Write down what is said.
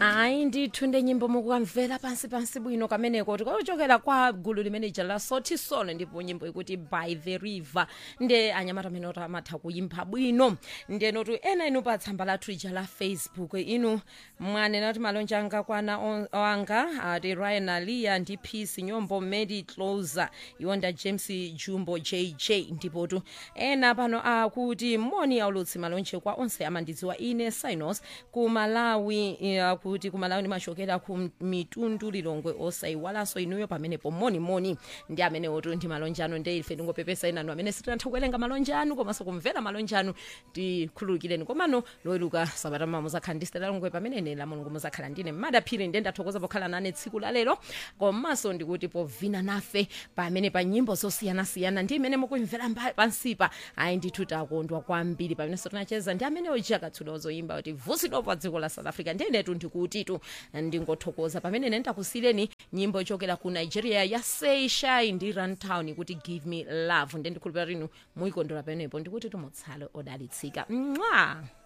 hayi ndithunde nyimbo mukukamvela pansi pansi bwino kameneko tikochokera kwa gulu limene ija la sothi solo ndipo nyimbo ikuti by the river nde anyamata amene oti amatha kuyimba bwino ndenotu ena inu pa tsamba lathu ija la facebook inu mwanena kuti malonje anga kwana on- wanga ati ryan alia ndi peace nyombo mary closer iwonda james jumbo jj ndipotu ena pano akuti moni aulutsi malonje kwa onse amandidziwa ine sinos ku malawi eh, akuti ku malawi ndimachokera ku mitundu lilongwe osayiwalanso inuyo pamenepo monimoni ndi amene otu ndi malonje anu nde ife ndingopepesa inanu amene sitinatha kuwerenga malonje anu komanso kumvera malonje anu tikhululukireni komano loweluka sabata mama muzakhala ndi stela longwe pamene ine la mulungu muzakhala ndine madaphiri nde ndathokoza pokhala nane tsiku la lero komanso ndikuti povina nafe pamene pa nyimbo zosiyanasiyana ndi imene mukumvera mba- pansipa ayi ndithu takondwa kwambiri pamenenso tinacheza ndi amene ojiya katsula ozoyimba kuti vusidwa pa dziko la south africa ndinetu ndikutitu ndingothokoza pamene ine ndakusiyireni nyimbo ichokera ku nigeria ya seishai ndi runtown kuti give me love nde ndikhulupirira inu muyikondwera pamenepo ndikuti tumutsale odalitsika mwa